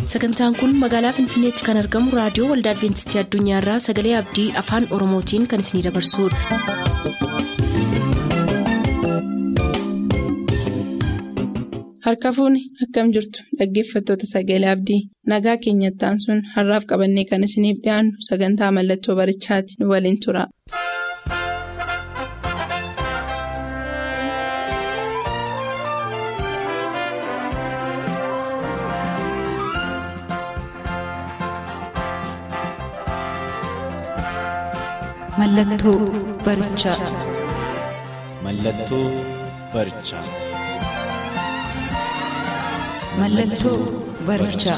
sagantaan kun magaalaa finfinneetti kan argamu raadiyoo waldaa adventistii addunyaarraa sagalee abdii afaan oromootiin kan isinidabarsudha. harka fuuni akkam jirtu dhaggeeffattoota sagalee abdii nagaa keenyattaan sun har'aaf qabannee kan isiniif dhiyaannu sagantaa mallattoo barichaati nu waliin tura. Mallattoo barichaa. Mallattoo barichaa. Mallattoo barichaa.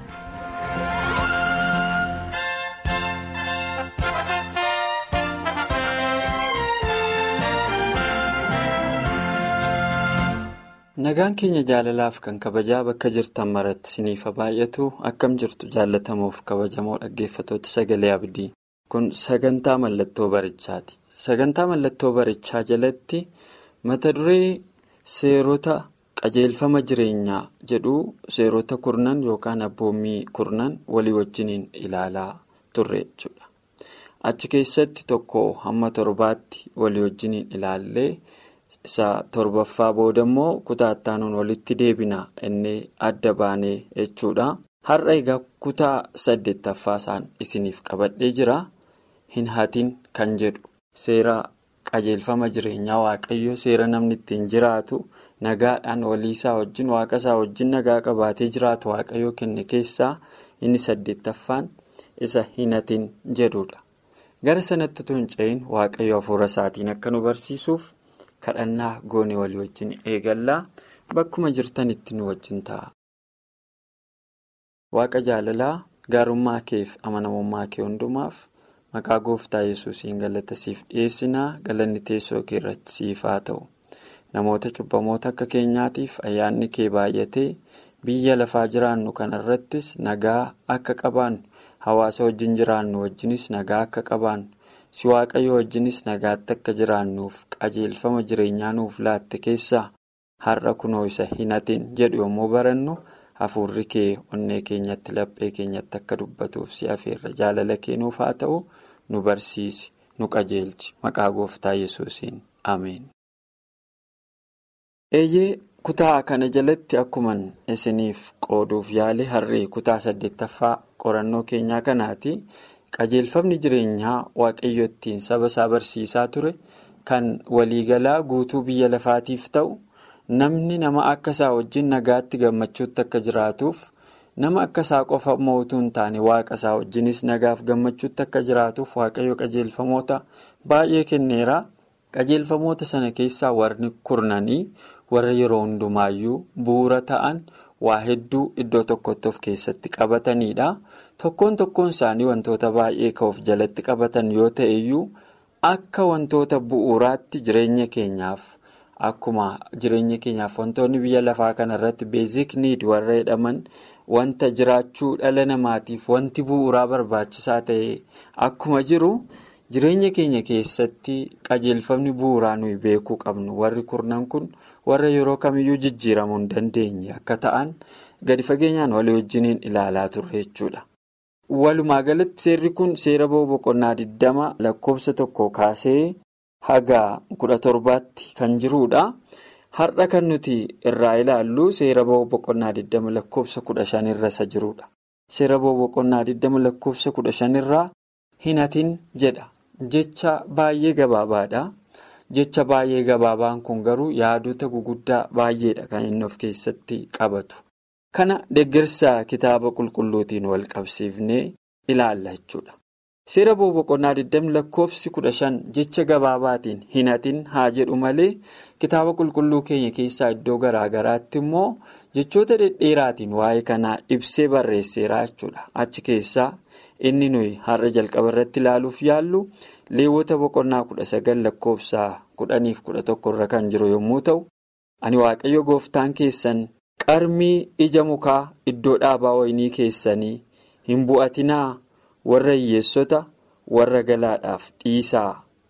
Nagaan keenya jaalalaaf kan kabajaa bakka jirtan maratti siniifa baay'atu akkam jirtu jaallatamuuf kabajamoo dhaggeeffatoota sagalee abdii. Kun sagantaa mallattoo barichaati. Sagantaa mallattoo barichaa jalatti mata duree seerota qajeelfama jireenyaa jedhu seerota kurnan yookaan abboommii kurnan walii wajjiniin ilaalaa turre jechuudha. Achi keessatti tokko hamma torbaatti walii wajjiniin ilaallee isa torbaffaa booda immoo kutaa ittaanuun walitti deebina inni adda baanee jechuudha. Har'a egaa kutaa saddeettaffaa isaan isiniif qabadhee jira. Hin hatin kan jedhu seera qajeelfama jireenyaa waaqayyoo seera namni ittiin jiraatu nagaadhaan waliisaa wajjin waaqa isaa wajjin nagaa qabaatee jiraatu waaqayyoo kenne keessaa inni saddeettaffaan isa hin hatin jedhudha. Gara sanatti utuu hin cehin waaqayyo hafuura isaatiin akka nu barsiisuuf kadhannaa goone walii wajjin eegallaa bakkuma jirtanitti nu wajjin ta'a. Waaqa jaalalaa gaarummaa keef amanamummaa kee hundumaaf. Maqaa gooftaa yesuusiin galata siif dhiyeessinaa galanni teessoo kee irratti siif haa ta'u. Namoota cubbamoota akka keenyaatiif ayyaanni kee baay'atee biyya lafaa jiraannu kanarrattis nagaa akka qabaannu hawaasa wajjin jiraannu wajjinis nagaa akka qabaannu si waaqayyo wajjinis nagaatti akka jiraannuuf qajeelfama jireenyaa nuuf laatte keessaa har'a kunoo isa hin hatin jedhu yommuu barannu hafuurri kee onnee keenyatti laphee keenyatti akka dubbatuuf si afeerra jaalala kee nuuf haa ta'u. nu barsiisi nu qajeelchi maqaa gooftaa yesuusiin ameen. eeyyee kutaa kana jalatti akkuman isiniif qooduuf yaale har'ee kutaa saddeettaffaa qorannoo keenyaa kanaati qajeelfamni jireenyaa waaqayyo ittiin saba isaa barsiisaa ture kan waliigalaa guutuu biyya lafaatiif ta'u namni nama akka isaa wajjin nagaatti gammachuutti akka jiraatuuf. nama akka isaa qofa mootuu hin taane waaqa isaa wajjinis nagaaf gammachuutti akka jiraatuuf waaqayyo qajeelfamoota baay'ee kenneera qajeelfamoota sana keessaa warri kurnanii warra yeroo hundumaayyuu bu'uura ta'an waa hedduu iddoo tokkotti of keessatti qabatanidha tokkoon tokkoon isaanii wantoota baay'ee kan of jalatti qabatan yoo ta'eyyuu akka wantoota bu'uuraatti jireenya keenyaaf. Akkuma jireenya keenyaaf wantoonni biyya lafaa kanarratti beezik niid warra jedhaman wanta jiraachuu dhala namaatiif wanti bu'uuraa barbaachisaa ta'e akkuma jiru jireenya keenya keessatti qajeelfamni bu'uuraa nuyi beekuu qabnu warri kurnan kun warra yeroo kamiyyuu jijjiiramuu hin dandeenye akka ta'an gadi fageenyaan walii wajjiniin ilaalaa turre jechuudha. Walumaa galatti seerri kun seera boqonnaa 20 lakkoofsa tokko kaasee. Haga kudha torbaatti kan jirudha. Har'a kan nuti irraa ilaallu seera boqonnaa 20 lakkoofsa 15 irra isa jirudha. Seera boqonnaa 20 lakkoofsa 15 irraa hin hatin jedha. Jecha baay'ee gabaabaadha. Jecha baay'ee gabaabaan kun garuu yaadota guguddaa baay'eedha kan inni of keessatti qabatu. Kana deeggarsa kitaaba qulqulluutiin wal qabsiifnee ilaalla jechuudha. Seera boqonnaa 20 lakkoofsi 15 jecha gabaabaatiin hin hatin haa jedhu malee kitaaba qulqulluu keenya keessaa iddoo garaa garaatti immoo jechoota dhedheeraatiin waa'ee kanaa ibsee barreesseera jechuudha. Achi keessaa inni nuyi har'a jalqaba irratti ilaaluuf yaallu leewwota boqonnaa 19 lakkoofsa 10-11 irra kan jiru yommuu ta'u, ani waaqayyo gooftaan keessan qarmii ija mukaa iddoo dhaabaa wayinii keessanii hin bu'atinaa. warra hiyyeessota warra galaadhaaf dhiisaa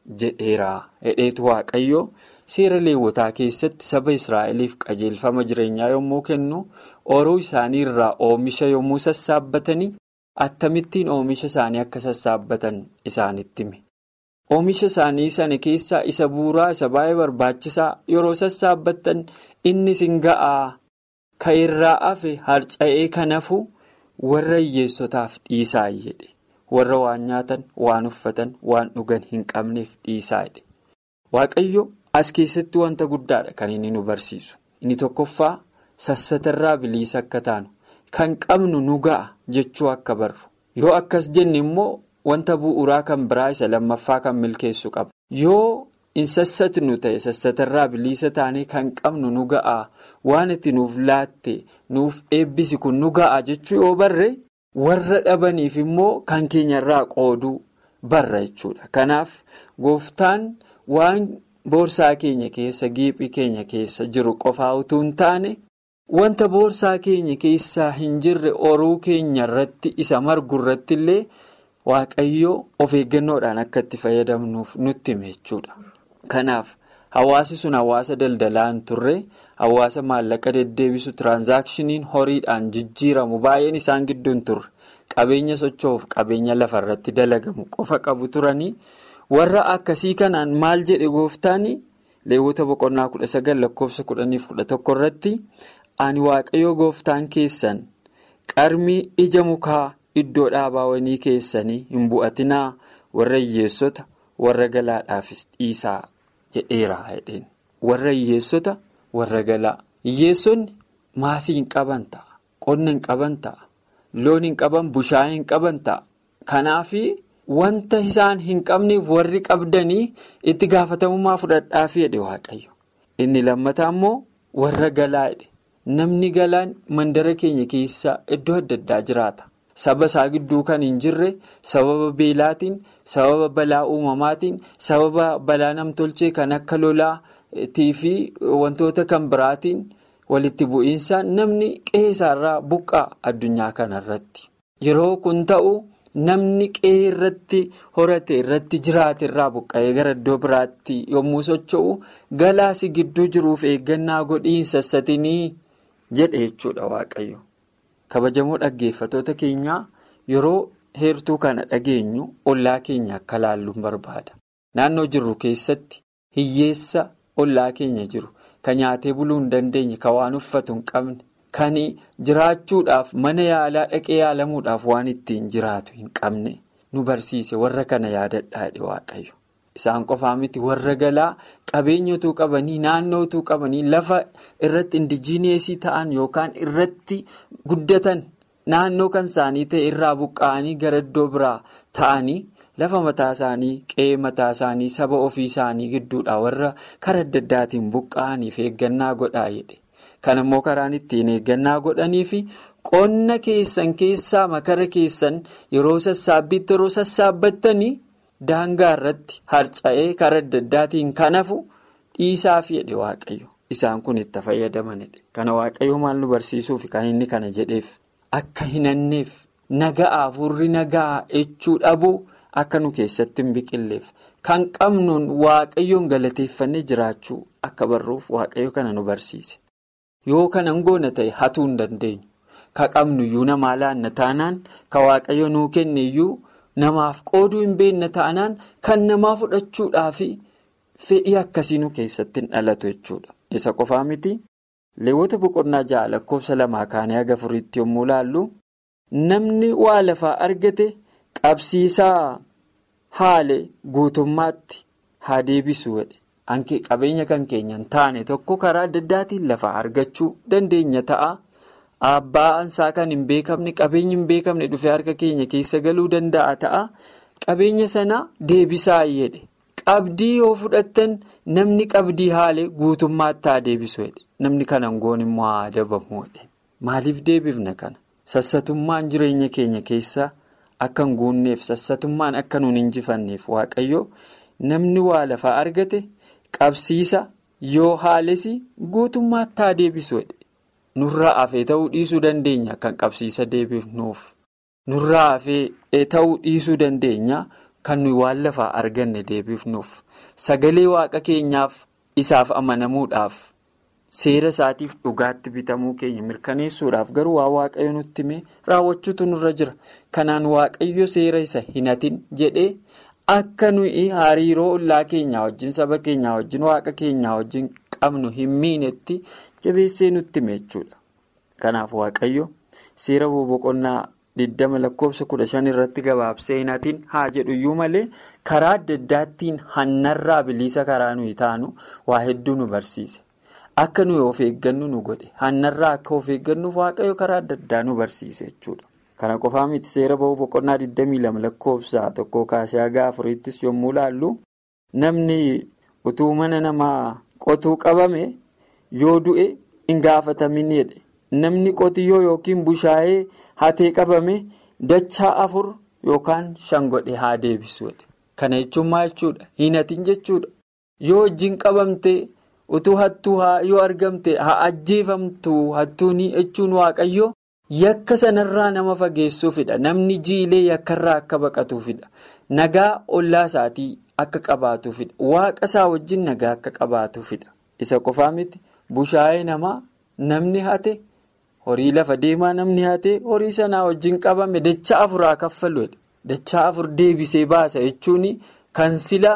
jedheera hedheetu waaqayyo seera leewwotaa keessatti saba israa'eliif qajeelfama jireenyaa yommuu kennu ooyiruu isaanii irraa oomisha yommuu sassaabbatanii akkamittiin oomisha isaanii akka sassaabbatan isaanitti hime. Oomisha isaanii sana keessaa isa bu'uuraa isa baay'ee barbaachisaa yeroo sassaabbattan inni sin ga'aa ka irraa hafe harca'ee kan hafu warra hiyyeessotaaf dhiisaa jedhe warra waan nyaatan waan uffatan waan dhugan hin qabneef dhiisaa jedhe. Waaqayyo as keessatti wanta guddaadha kan inni nu barsiisu inni tokkoffaa sassatarraa bilisa akka taanu kan qabnu nu ga'a jechuu akka barru yoo akkas jenne immoo. Wanta bu'uuraa kan biraa isa lammaffaa kan milkeessu qaba. Yoo hin sassatnu ta'e sassatarraa bilisa taanee kan qabnu nu ga'aa waan itti nuuf laatte nuuf eebbisi kun nu ga'aa jechuu yoo barre warra dhabaniif immoo kan keenyarraa qooduu barra jechuudha. Kanaaf gooftaan waan boorsaa keenya keessa giiphii keenya keessa jiru qofaa utuu hin taane wanta boorsaa keenya keessaa hin jirre oruu keenya irratti isa margu irratti illee. Waaqayyoo of eeggannoodhaan akka itti fayyadamnuuf nutti hime jechuudha. Kanaaf hawaasi sun hawaasa daldalaa hin turre hawaasa maallaqa deddeebisu tiraansaakshinii horiidhaan jijjiiramu baay'een isaan gidduu hin turre qabeenya socho'uuf qabeenya lafarratti dalagamu qofa qabu turanii warra akkasii kanaan maal jedhe gooftaan leewwota boqonnaa kudha sagal lakkoofsa kudhaniif kudha tokko irratti ani waaqayyoo gooftaan keessan qarmii ija mukaa. Iddoo dhaabaawwanii keessanii hin bu'atinaa warra hiyyeessota warra galaadhaafis dhiisaa jedheera jedheen warra hiyyeessota warra galaa hiyyeessonni maasii hin qaban ta'a qonna hin qaban ta'a loon hin qaban bushaayee hin qaban ta'a kanaafi wanta isaan hin qabneef warri qabdanii itti gaafatamummaa fudhadhaafi jedhe waaqayyo inni lammataa immoo warra galaa jedhe namni galaan mandara keenya keessa iddoo adda addaa jiraata. Saba isaa gidduu kan hin jirre sababa beelaatiin sababa balaa uumamaatiin sababa balaa namtolchee kan akka lolaatii fi wantoota kan biraatiin walitti bu'iinsaan namni qe'ee isaarraa buqqaa addunyaa kanarratti. Yeroo kun ta'u namni qe'ee irratti horate irratti jiraate irraa buqqa'ee gara iddoo biraatti yommuu socho'u galaasi gidduu jiruuf eeggannaa godhiin sassatinii jedhe jechuudha waaqayyo. kabajamoo dhaggeeffatoota keenyaa yeroo heertuu kana dhageenyu ollaa keenya akka laalluun barbaada naannoo jirru keessatti hiyyeessa ollaa keenya jiru kan nyaatee buluu hin dandeenye kan waan uffatu hin qabne kan jiraachuudhaaf mana yaalaa dhaqee yaalamuudhaaf waan ittiin jiraatu hin qabne nu barsiise warra kana yaadadhaadhe waaqayyo isaan qofaa miti warra galaa qabeenyotuu qabanii naannootuu qabanii lafa irratti indijiineesii ta'an yookaan irratti guddatan naannoo kan isaanii ta'e irraa buqqa'anii gara iddoo biraa ta'anii lafa mataa isaanii qe'ee mataa isaanii saba ofii isaanii gidduudha warra karaa adda addaatiin buqqa'aniif eeggannaa godhaa jedhe kan immoo karaan ittiin eeggannaa godhanii fi qonna keessan keessaa makara keessan yeroo sassaabbiitti yeroo sassaabattanii. Daangaa irratti harca'ee karaa adda addaatiin kan hafu dhiisaaf jedhe waaqayyo isaan kun itti fayyadamanidha. Kana waaqayyo maal nu barsiisuuf kan inni kana jedheef akka hin hanneef nagaa afurri nagaa jechuu dhabuu akka nu keessatti hin biqilleef kan qabnuun waaqayyoon galateeffannee jiraachuu akka barruuf waaqayyo kana nu barsiise. Yoo kana goona ta'e hatuu hin dandeenyu. Ka qabnuyyuu namaa laanna taanaan ka waaqayyo nuu kenneyyuu. Namaaf qooduu hin beekne ta'anaan kan namaa fudhachuudhaaf fedhii akkasii nu keessatti hin dhalatu jechuudha. Isa qofaa miti leewwota boqonnaa ja'a lakkoofsa lamaa kaanii haga afuriitti yommuu laallu namni waa lafaa argate qabsiisaa haale guutummaatti haa deebisu jedhe qabeenya kan keenya hin taane tokko karaa adda addaatiin lafaa argachuu dandeenya ta'a. Abbaan isaa kan hin beekamne qabeenyi hin beekamne dhufee harka keenya keessa galuu danda'a ta'a. Qabeenya sana deebisaa jedhe. Qabdii yoo fudhattan namni qabdii haale guutummaatti haa deebisu jedhe. Namni kana goon immoo haa adabamu jedhe. Maaliif deebifna kana? Sassatummaan jireenya keenya keessa akka hin guunneef sassatummaan akka nuun injifanneef waaqayyo namni waa lafaa argate qabsiisa yoo haales guutummaatti haa deebisu jedhe. Nurraa hafee ta'uu dhiisuu dandeenya kan qabsiisa deebifnuuf. Nurraa hafee ta'uu dhiisuu dandeenya kan nuyi waan lafaa arganne deebifnuuf sagalee waaqa keenyaaf isaaf amanamuudhaaf seera isaatiif dhugaatti bitamuu keenya mirkaneessuudhaaf garuu waa waaqayyo nutti himee raawwachuutu nurra jira kanaan waaqayyo seera isa hin hatin jedhee akka nuyi hariiroo ollaa keenyaa wajjin saba keenyaa wajjin waaqa keenyaa wajjin qabnu hin miinetti jabeessee nutti hime jechuudha kanaaf waaqayyo seera boqonnaa. 20 lakkoofsa 15 irratti gabaabsee hin hatin haa jedhuyyuu malee karaa adda addaattiin hannarraa bilisa karaa nuyi taanu waa hedduu nu barsiise akka nuyi of eeggannu nu godhe hannarraa akka of eeggannuuf waaqayyo karaa adda addaa nu barsiise jechuudha. kana qofaa miti seera ba'uu boqonnaa 22 lakkoofsa tokko kaasee haga afurittis yommuu laallu namni utuu mana namaa qotuu qabame yoo du'e hin gaafatamin jedhe. namni qotiyyoo yookiin bushaayee hatee qabame dachaa afur yookaan shan godhe haa deebisuudha. Kana jechuun maal jechuudha? Hin hatin jechuudha. Yoo wajjin qabamte utuu hattuu yoo argamte haa ajjeefamtu hattuuni jechuun waaqayyo yakka sanarraa nama fageessuufidha. Namni jiilee yakkarraa akka baqatuufidha. Nagaa ollaa isaatii akka qabaatuufidha. Waaqa isaa wajjin nagaa akka qabaatuufidha. Isa qofaa miti bushaayee namaa namni hate. horii lafa deemaa namni hatee horii sanaa wajjin qabame dachaa afuraa kaffaluudha. Dachaa afur deebisee baasa jechuun kan sila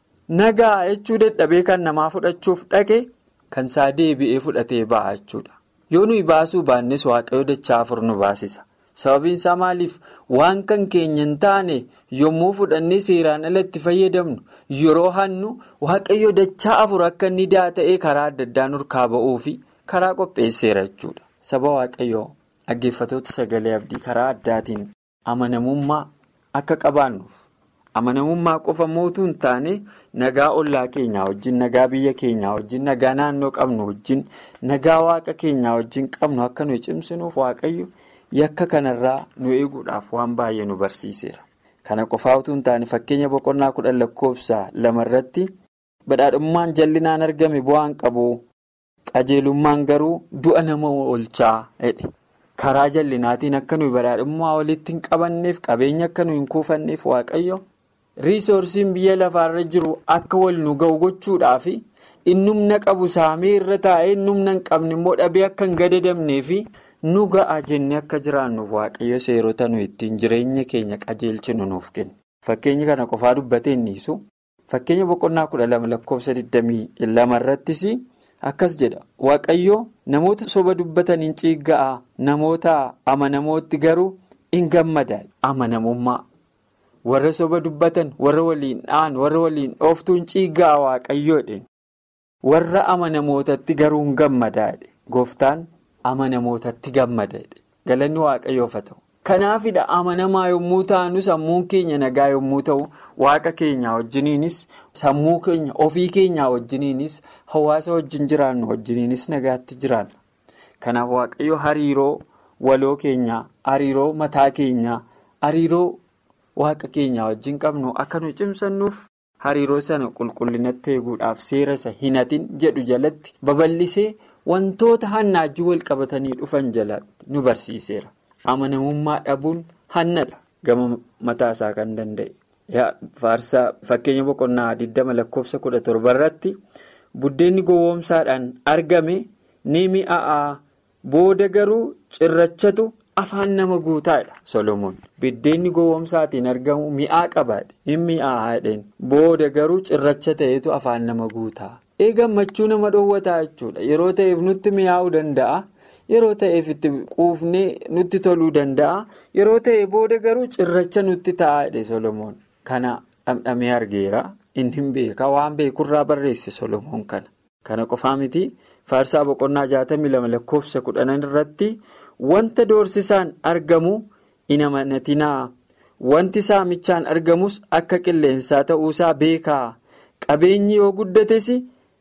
nagaa jechuu dadhabee kan namaa fudhachuuf dhaqe kan isaa deebi'ee fudhatee ba'a jechuudha. Yoo nuyi baasuu baannes waaqayyo dachaa afur nu baasisa. Sababiin isaa maaliif waan kan keenya hin taane yommuu fudhannee seeraan alatti fayyadamnu yeroo hannu waaqayyo dachaa afur akka inni ta'ee karaa adda addaa nurkaa ba'uu fi karaa qopheesseera jechuudha. Saba waaqayyoo dhaggeeffatoota sagalee abdii karaa addaatiin amanamummaa akka qabaannuuf amanamummaa qofa mootuu hin taane nagaa ollaa keenyaa wajjin nagaa biyya keenyaa wajjin nagaa naannoo qabnu wajjin nagaa waaqa keenyaa wajjin qabnu akka nuyi cimsinuuf waaqayyo yakka kanarraa nu eeguudhaaf waan baay'ee nu barsiiseera. Kana qofaa utuu hin taane fakkeenya boqonnaa kudhan lakkoofsa lamarratti badhaadhummaan jallinaan argame bu'aan qabu. qajeelummaan garuu du'a nama oolchaa jedhe karaa jallinaatiin akka nuyi badhaadhummaa walitti hin qabanneef qabeenya akka nuyi hin kuufanneef waaqayyo riisoorsiin biyya lafaarra jiru akka wal nu ga'u gochuudhaaf innumna qabu saamee irra taa'ee innumna hin qabne immoo dhabee akka hin gadadamnee fi nu ga'a jennee akka jiraannuuf waaqayyo seerota nuyi ittiin jireenya keenya qajeelchinu nuuf kenna fakkeenya kana qofaa dubbatee innisu fakkeenya boqonnaa kudha lama lakkoofsa 22 irrattis. Akkas jedha waaqayyo namoota soba dubbataniin ciigga'a namoota amanamootti garuu hin gammada amanamummaa warra soba dubbatan warra waliin dha'an warra waliin dhooftuun ciigga'a waaqayyoodhe warra amanamootatti garuu hin gammadaadhe gooftaan amanamootatti gammadaadhe galanni waaqayyoof haa ta'u. Kanaafidha amanamaa yommuu taanu sammuun keenya nagaa yommuu ta'u waaqa keenyaa wajjiniinis sammuu keenya ofii keenyaa wajjiniinis hawaasa wajjin jiraannu wajjiniinis nagaatti jiraanna. Kanaaf waaqayyo hariiroo waloo keenyaa, hariiroo mataa keenyaa, hariiroo waaqa keenyaa wajjin qabnu akka nu cimsannuuf hariiroo sana qulqullinatti eeguudhaaf seera isa hin hatin jedhu jalatti babal'isee wantoota hannaajii wal qabatanii dhufan jalatti nu barsiiseera. Amanamummaa dhabuun hannadha gama mataa isaa kan danda'e. Faarsaa fakkeenya boqonnaa 20 lakkoofsa 17 irratti buddeenni gowwoomsaadhaan argame ni mi'aa'a booda garuu cirrachatu afaan nama guutaadha Solomoon. Buddeenni gowwoomsaatiin argamu mi'aa qabaadha. Hin mi'aa'aadhaan booda garuu cirracha ta'etu afaan nama guutaa. Ee gammachuu nama dhoowwataa jechuudha. Yeroo ta'eef nutti mi'aa'uu danda'a. Yeroo ta'eef itti quufnee nutti toluu danda'a. Yeroo ta'e booda garuu cirracha nutti taa'aadha Solomoon. Kana dhamdhamee argeera. Inni hin beeka waan beekurraa barreesse Solomoon kana. Kana qofaa miti faarsaa boqonnaa jaatamii lama lakkoofsa kudhanan irratti wanta doorsisaan argamu hin amanatinaa. Wanti saamichaan argamus akka qilleensaa ta'uusaa beekaa. Qabeenyi yoo guddates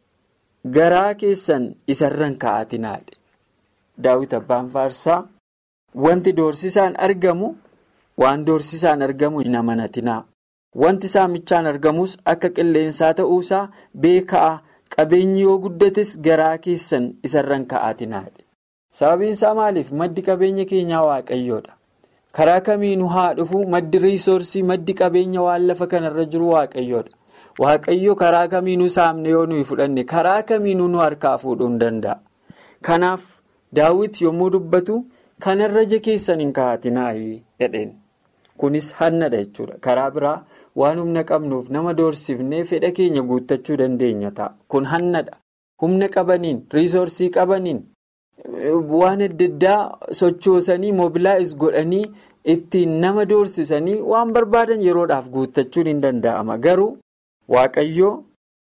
garaa keessan isarran kaa'atinaadha. Daawit abbaan faarsaa wanti doorsisaan argamu waan doorsisaan argamu hin amanatinaa. Wanti saamichaan argamus akka qilleensaa ta'uusaa beekaa qabeenyi yoo guddates garaa keessan isarran kaa'atinaadha. Sababiin isaa maaliif maddi qabeenya keenyaa waaqayyoodha. karaa kamiinuu haa dhufu maddi riisoorsii maddi qabeenya waan lafa kanarra jiru waaqayyoodha. Waaqayyo karaa kamiinuu saamne yoo nuyi fudhanne karaa kamiinuu nu harkaa fuudhuu hin danda'a. Kanaaf daawwiti yommuu dubbatu kanarra ija keessan hin kaa'atinaayi jedheen. Kunis hannadha jechuudha. Karaa biraa waan humna qabnuuf nama doorsifnee fedha keenya guuttachuu dandeenya ta'a. Kun hannadha. Humna qabaniin, riisoorsii qabaniin, waan adda addaa sochoosanii mobilaayiz godhanii ittiin nama doorsisanii waan barbaadan yeroodhaaf guuttachuun hin danda'ama. Garuu Waaqayyoo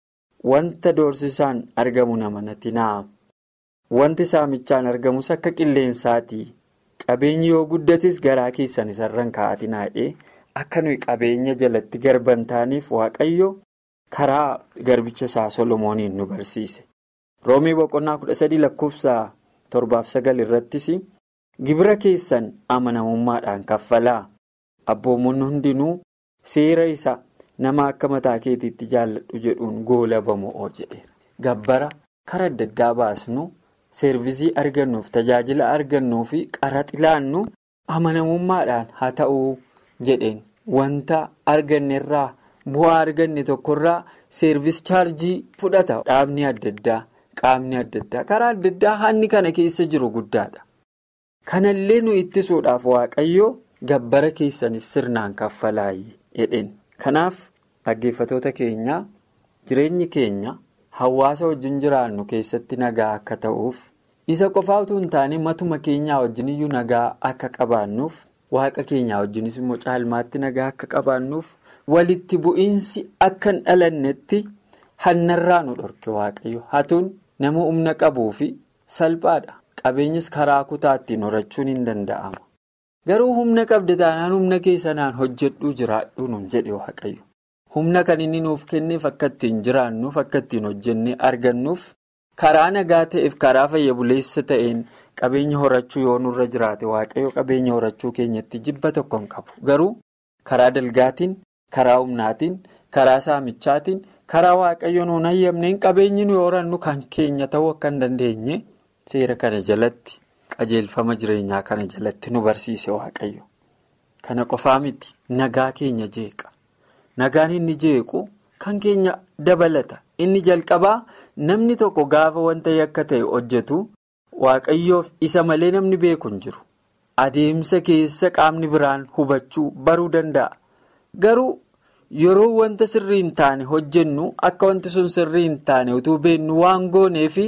wanta doorsisaan argamu nama natti na'a. Wanti saamichaan argamus akka qilleensaatii. Qabeenyi yoo guddates garaa keessan isarran kaa'atinaadhee akka nuyi qabeenya jalatti garban taaniif waaqayyo karaa garbicha isaa Solomooniin nu barsiise. Roomii boqonnaa kudha sadii lakkoofsa torbaaf sagal irrattis gibira keessan amanamummaadhaan kaffalaa abboommonni hundinuu seera isa nama akka mataa keetiitti jaalladhu jedhuun goolabamoo jedheera. Gabbara karaa adda addaa baasnu. Seervisii argannuuf tajaajila argannuu fi qaraxi laannu amanamummaadhaan haa ta'uu jedheen wanta argannerraa bu'aa arganne tokkorraa seervis chaarjii fudhata dhaabni adda addaa qaamni adda addaa karaa adda addaa hanni kana keessa jiru guddaadha. Kanallee nu ittisuudhaaf waaqayyo gabbara keessanis sirnaan kaffalaayi jedheen kanaaf dhaggeeffatoota keenyaa jireenyi keenya. Hawaasa wajjin jiraannu keessatti nagaa akka ta'uuf isa qofaa utuu hin taane matuma keenyaa wajjin iyyuu nagaa akka qabaannuuf waaqa keenyaa wajjinis immoo caalmaatti nagaa akka qabaannuuf walitti bu'iinsi akka hin dhalannetti hannarraa nu dhorke waaqayyo hatuun nama humna qabuu fi salphaadha qabeenyis karaa kutaattiin horachuun hin danda'ama garuu humna qabda taanaan humna keessanaan hojjedhuu jiraadhuu nuun jedhe waaqayyo. humna kan inni nuuf kenneef akka ittiin jiraannuuf akka ittiin hojjennee argannuuf karaa nagaa ta'eef karaa fayya buleessa ta'een qabeenya horachuu yoo nurra jiraate waaqayyo qabeenya horachuu keenyatti jibba tokko hin qabu garuu karaa dalgaatiin karaa humnaatiin karaa saamichaatiin karaa waaqayyo nuun hayyamneen qabeenyi nuyi horannu kan keenya ta'uu akka hin dandeenye seera kana jalatti qajeelfama jireenyaa kana jalatti nu barsiise waaqayyo kana qofaa miti nagaa keenya jeeqa. Nagaan inni jeequ kan keenya dabalata. Inni jalqabaa namni tokko gaafa wanta yakka ta'e hojjetu waaqayyoof isa malee namni beeku hin jiru. Adeemsa keessa qaamni biraan hubachuu baruu danda'a. Garuu yeroo wanta sirrii hin taane hojjennu akka wanti sun sirrii hin taane utuu beennu waan gooneefi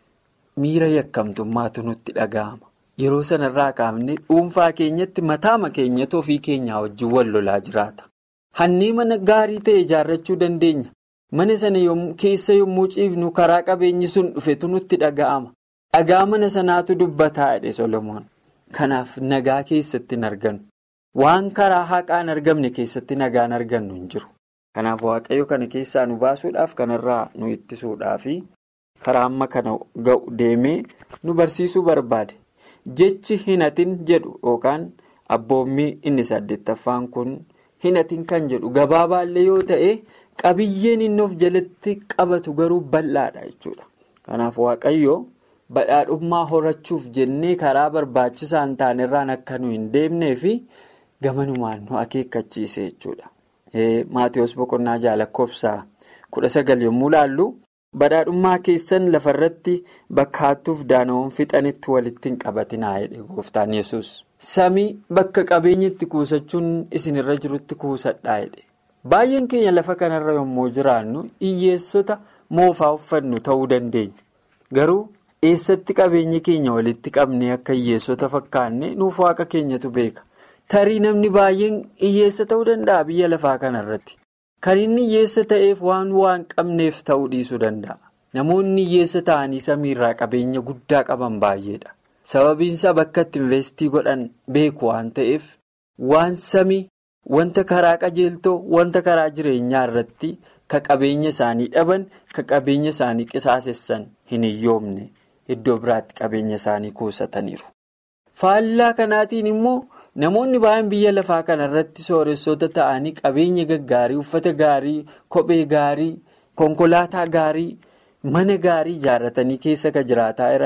miira yakkamtummaatu nutti dhaga'ama. Yeroo sanarraa kaafnee dhuunfaa keenyatti mataama keenyatti ofii keenyaa wajjin wal lolaa jiraata. Hannii mana gaarii ta'e ijaarrachuu dandeenya. Mana sana keessa yommuu ciifnu karaa qabeenyi sun dhufetu nutti dhaga'ama. Dhagaa mana sanaatu dubbataa jedhe Solomoon. Kanaaf nagaa keessatti hin argannu. Waan karaa haqaan argamne keessatti nagaan argannu hin jiru. Kanaaf waaqayyo kana keessaa nu baasuudhaaf kanarraa nu ittisuudhaaf karaa amma kana ga'u deemee nu barsiisuu barbaade. Jechi hinatin jedhu yookaan abboommii inni saddeettaffaan kun. hinatiin kan jedhu gabaabaallee yoo ta'e qabiyyeen inni of jalatti qabatu garuu bal'aadha jechuudha. Kanaaf waaqayyo badhaadhummaa horachuuf jennee karaa barbaachisaa hin taanerraan akka nu hin deemnee fi gamanumaan nu akeekkachiise jechuudha. Maatiyoos boqonnaa jaalakkoofsaa kudha sagal yommuu laallu badhaadhummaa keessan lafarratti bakka hattuuf daana'uun fixanitti walitti hin qabatinaa jedhe gooftaan yesus Samii bakka qabeenya itti kuusachuun isinirra jirutti kuusadhaa jedhe. Baay'een keenya lafa kanarra yommuu jiraannu hiyyeessota moofaa uffannu ta'uu dandeenya. Garuu eessatti qabeenyi keenya walitti qabnee akka hiyyeessota fakkaanne nuuf waaqa keenyatu beeka. Tarii namni baay'een hiyyeessa ta'uu danda'a biyya lafaa kanarratti. Kan inni hiyyeessa ta'eef waan waan qabneef ta'uu dhiisuu danda'a. Namoonni hiyyeessa ta'anii samiirraa qabeenya guddaa qaban baay'eedha. Sababiinsaa bakka itti investii godhan beeku waan ta'eef waan samii wanta karaa qajeeltoo wanta karaa jireenyaa irratti ka qabeenya isaanii dhaban ka qabeenya isaanii qisaasessan hin hiyyoomne iddoo biraatti qabeenya isaanii kuusataniiru. Faallaa kanaatiin immoo namoonni baay'een biyya lafaa kanarratti sooressoota ta'anii qabeenya gaggaarii uffata gaarii kophee gaarii konkolaataa gaarii mana gaarii ijaarratanii keessa ka jiraataa jiran.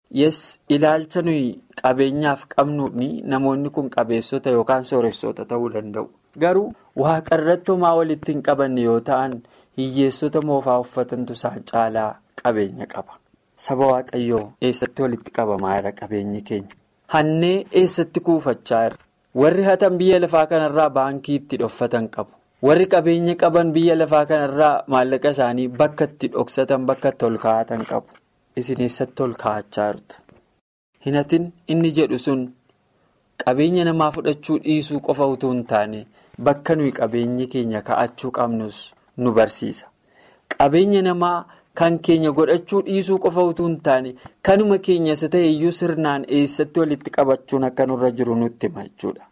yes ilaalcha nuyi qabeenyaaf qabnuuni namoonni kun qabeessota yookaan sooressota ta'uu danda'u. Garuu waaqa irratti homaa walitti hin qabanne yoo ta'an hiyyeessota moofaa uffatantu isaan caalaa qabeenya qaba. Saba waaqayyoo eessatti walitti qabamaa jira qabeenyi keenya? Hannee eessatti kuufachaa jira? Warri hatan biyya lafaa kanarraa baankii itti dhoffatan qabu. Warri qabeenya qaban biyya lafaa kanarraa maallaqa isaanii bakka itti dhoksatan bakka itti ol kaa'atan qabu. Isin eessatti ol kaa'achaa jirtu? Hinatin inni jedhu sun qabeenya namaa fudhachuu dhiisuu qofa utuu hin taane bakka nuyi qabeenya keenya kaa'achuu qabnus nu barsiisa. Qabeenya namaa kan keenya godhachuu dhiisuu qofa utuu hin taane kanuma keenyas ta'e iyyuu sirnaan eessatti walitti qabachuun akka nurra jiru nutti hima jechuudha.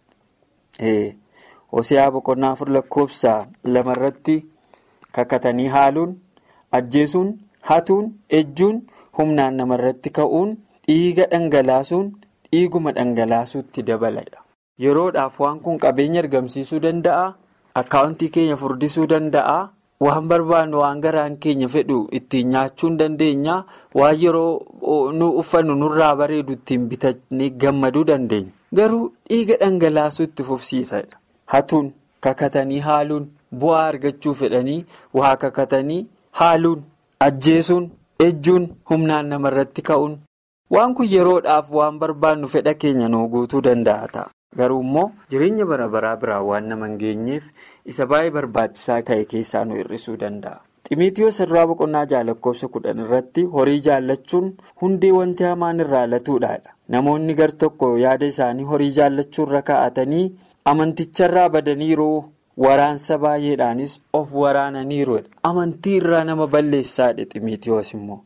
Hosiyaa boqonnaa afur lakkoofsa lamarratti kakatanii haaluun ajjeesuun hatuun ejjuun humnaan namarratti ka'uun dhiiga dhangalaasuun dhiiguma dhangalaasuutti dabaladha. Yeroodhaaf waan kun qabeenya argamsiisuu danda'a. Akkaawuntii keenya furdisuu danda'a. Waan barbaannu waan garaan keenya fedhu ittiin nyaachuu hin dandeenya. Waan yeroo nu uffannu nurraa bareedu ittiin bitannee gammaduu dandeenya. Garuu dhiiga dhangalaasuu itti fufsiisadha. Hatuun kakatanii haaluun bu'aa argachuu fedhanii waa kakatanii haaluun ajjeesuun ejjuun humnaan namarratti ka'uun waan kun yeroodhaaf waan barbaannu fedha keenya nuu guutuu danda'a ta'a. Garuu immoo jireenya bara baraa biraa waan nama hin geenyeef isa baay'ee barbaachisaa ta'e keessaa nu hir'isuu danda'a. Ximiitiyoos irraa boqonnaa jaalakkoofsa kudhan irratti horii jaallachuun hundee wanti hamaan irraa latuudhaadha. Namoonni gar tokko yaada isaanii horii jaallachuurra kaa'atanii amanticharraa badaniiru waraansa baay'eedhaanis of waraananiiru. Amantii irraa nama balleessaadha ximiitiyoos immoo.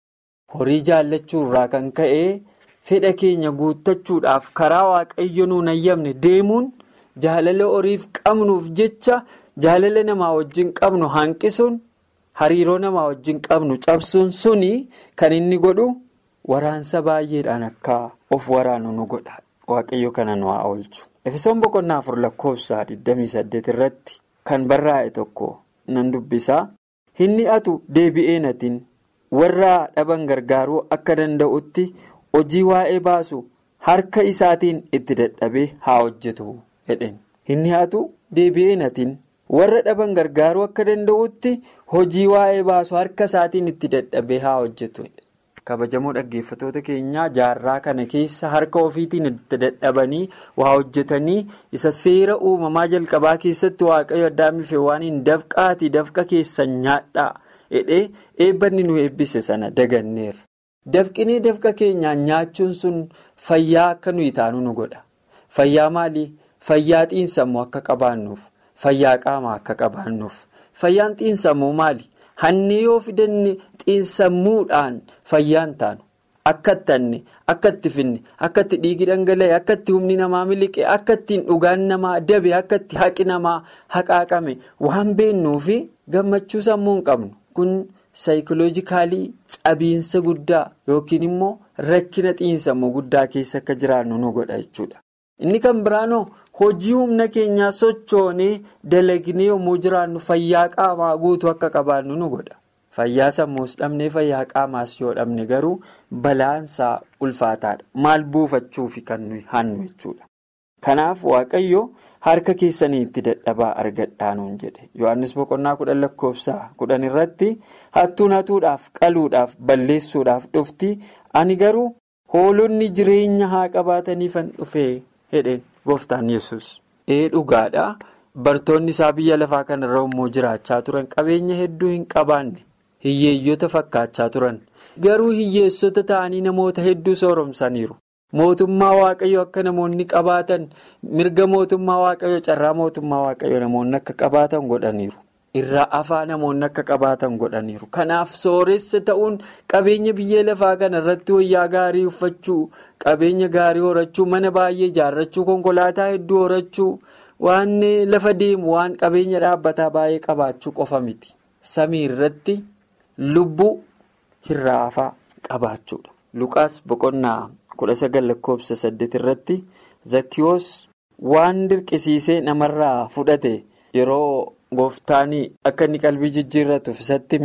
Horii jaallachuurraa kan ka'e. fedha keenya guuttachuudhaaf karaa waaqayyo nuun ayyamne deemuun jaalala horiif qabnuuf jecha jaalala namaa wajjin qabnu hanqisuun hariiroo namaa wajjin qabnu cabsuun suni kan inni godhu waraansa baay'eedhaan akka of waraanu nu godha waaqayyo kana nu haa oolchu. Efesoon boqonnaa afur lakkoofsa 28 irratti kan barraa'e tokko nan dubbisaa inni atu deebi'ee natiin warra dhaban gargaaruu akka danda'utti. hojii waa'ee baasu harka isaatiin itti dadhabee haa hojjetu jedheen inni haatu deebi'ee natiin warra dhaban gargaaruu akka danda'utti hojii waa'ee baasu harka isaatiin itti dadhabee haa hojjetu. kabajamoo dhaggeeffatoota keenyaa jaarraa kana keessa harka ofiitiin itti dadhabanii waa hojjetanii isa seera uumamaa jalqabaa keessatti waaqayyo addaamife waan hin dafqaati dafqa keessan nyaadhaa jedhee eebbanni nu eebbise sana daganneerra. Dafqinee dafqa keenyaan nyaachuun sun fayyaa akka nuyi taanu nu godha. Fayyaa maalii? Fayyaa xiinsammuu akka qabaannuuf, fayyaa qaamaa akka qabaannuuf. Fayyaan xiinsammuu maali? Hanni yoo fidanne xiinsammuudhaan fayyaan taanu. Akka itti hanne, akka itti finne, akka itti dhiigi dhangala'e, akka itti humni namaa miliqe, akka ittiin dhugaan namaa dabe, akka itti haqi namaa haqaaqame waan beennuufi gammachuu sammuu hin qabnu. Kun saayikoloojikaalii cabiinsa guddaa yookiin immoo rakkina xiinsammuu guddaa keessa akka jiraannu nu godha jechuudha. Inni kan biraanoo hojii humna keenyaa sochoonee dalagnee yommuu jiraannu fayyaa qaamaa guutuu akka qabaannu nu godha. Fayyaa sammuus dhabnee fayyaa qaamaas yoo dhabne garuu balaansaa ulfaataadha. Maal buufachuufi kan nuyi hannu jechuudha. Kanaaf Waaqayyo harka keessanii itti dadhabaa argadhaa nuun jedhe. Yohaannis boqonnaa kudhan lakkoofsa kudhan irratti hattuun hatuudhaaf qaluudhaaf balleessuudhaaf dhufti. Ani garuu hoolonni jireenya haa qabaataniifan dhufee jedheen gooftaan yesus Ee dhugaadha. Bartoonni isaa biyya lafaa kanarra immoo jiraachaa turan qabeenya hedduu hin qabaanne hiyyeeyyota fakkaachaa turan. Garuu hiyyeessota ta'anii namoota hedduu sooromsaniiru. Mootummaa waaqayyo akka namoonni qabaatan mirga mootummaa waaqayyo carraa mootummaa waaqayyo namoonni akka qabaatan godhaniiru. Irraa afaa namoonni akka qabaatan godhaniiru. Kanaaf sooressa ta'uun qabeenya biyya lafaa kana irratti wayyaa gaarii uffachuu, qabeenya gaarii horachuu, mana baay'ee ijaarrachuu, konkolaataa hedduu horachuu, waan lafa deemu waan qabeenya dhaabbataa baay'ee qabaachuu qofa miti. Samii irratti lubbuu irraa afaa qabaachuudha. Luqaas boqonnaa. kudha sagal lakkoofsa saddeet irratti zakkiyoos waan dirqisiisee namarraa fudhate yeroo gooftaanii akka inni qalbii jijjiirratuuf isatti hime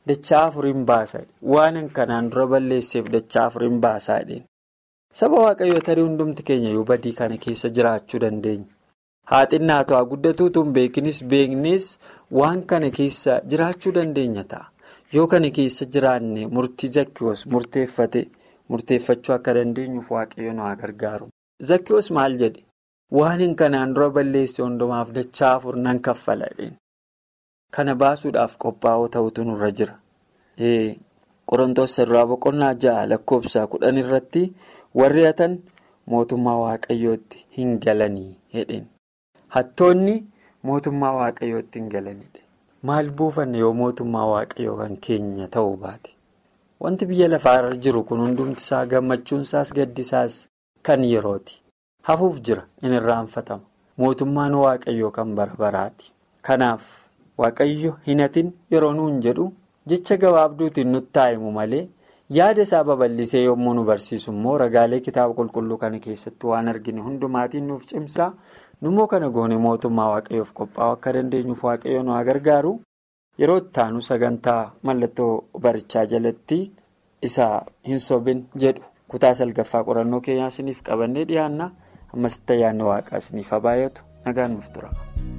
dachaa afur hin baasa waan kanaan dura balleesseef dachaa afur hin baasaa jedheen. Saba waaqayyoo tarii hundumti keenya yoo badii kana keessa jiraachuu dandeenya. Haa xinnaa haa guddatuutu hin beeknis beeknes waan kana keessa jiraachuu dandeenya ta'a. Yoo kana keessa jiraanne murtii zakkiyoos murteeffate murteeffachuu akka dandeenyuuf waaqayyo nu haa gargaaru. Zakkiyoos maal jedhe? Waan kanaan dura balleesse hundumaaf dachaa afur nan kaffala jedheen. Kana baasuudhaaf qophaa'oo ta'utu nurra jira. Qorontoos saduraa boqonnaa ja'a lakkoofsa kudhan irratti warri hatan mootummaa waaqayyootti hin galanii jedheen. Hattoonni mootummaa waaqayyootti hin galanidha. Maal buufanne yoo mootummaa waaqayyoo kan keenya ta'uu baate? Wanti biyya lafaarra jiru kun hundumti isaa gammachuunsaas gaddisaas kan yerooti. Hafuuf jira in irraanfatama. Mootummaan waaqayyoo kan bara baraati. Kanaaf waaqayyo hin hatin yeroo nuun jedhu jecha gabaabduutiin nutti taa'imu malee yaada isaa babal'isee yommuu nu barsiisu immoo ragaalee kitaaba qulqulluu kana keessatti waan argine hundumaatiin nuuf cimsaa. Nummoo kana goone mootummaa waaqayyoof qophaa'uu akka dandeenyuuf waaqayyo nu haa gargaaru. Yeroo itti aanu sagantaa mallattoo barichaa jalatti isa hin sobin jedhu kutaa salgaffaa qorannoo keenyaa isiniif qabannee dhiyaanna. Ammas itti ayyaanni waaqaa isiniif haa baay'atu nagaan nuuf tura.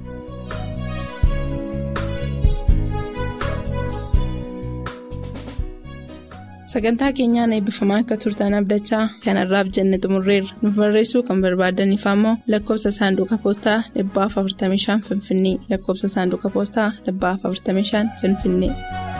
Sagantaa keenyaan eebbifamaa akka turtan abdachaa kanarraaf jenne xumurreerra. Nuuf barreessuu kan barbaadaniif ammoo lakkoofsa saanduqa poostaa 45 Finfinnee lakkoofsa saanduqa poostaa 45 Finfinnee.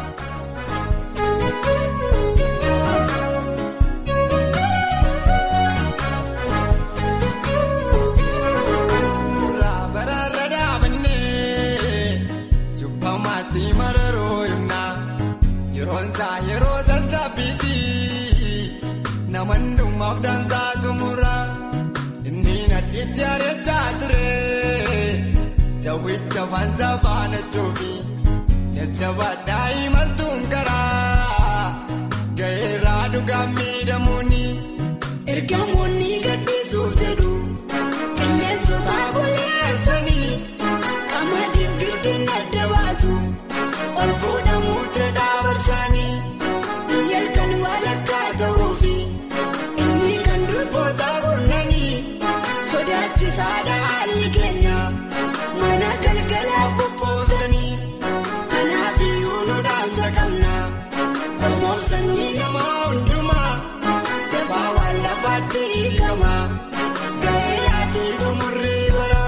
Wanza baana joobi jajjaba daa'imaltuun karaa gaheeraa dhugaa miidhamuuni. Ergamoonni gaddisuuf jedhu qilleensota gulleeffanii qamadiif girdiin adda baasu ol fuudhamuuf jedhaa barsaanii biyya kan walakkaa ta'uufi inni kan durboota gurnanii sodaachisaadha haalli keenya. Mana galgalaa qophootanii kanaaf iyyuu nu dhaamsa qabna qormoof sanyii namaa hundumaa dafaa waan lafaatti hiikama gaheeraatii xumurrii bara.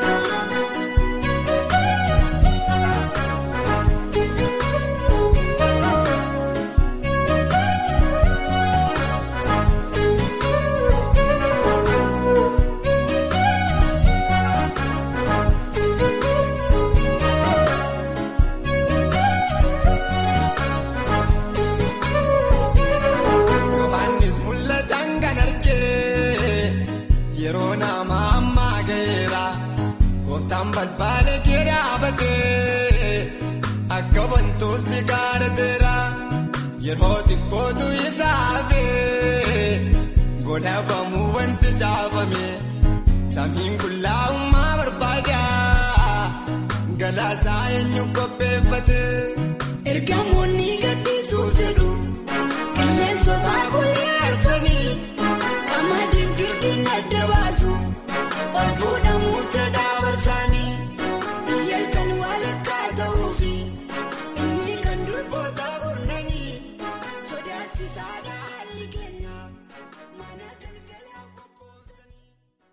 balbaala kee dhaabatee akka wantooti gaarateera yeroo xiqqootu isaafee godhabamuu wanti caafame samiin qullaa'ummaa barbaada galaasaa eenyu qophaa.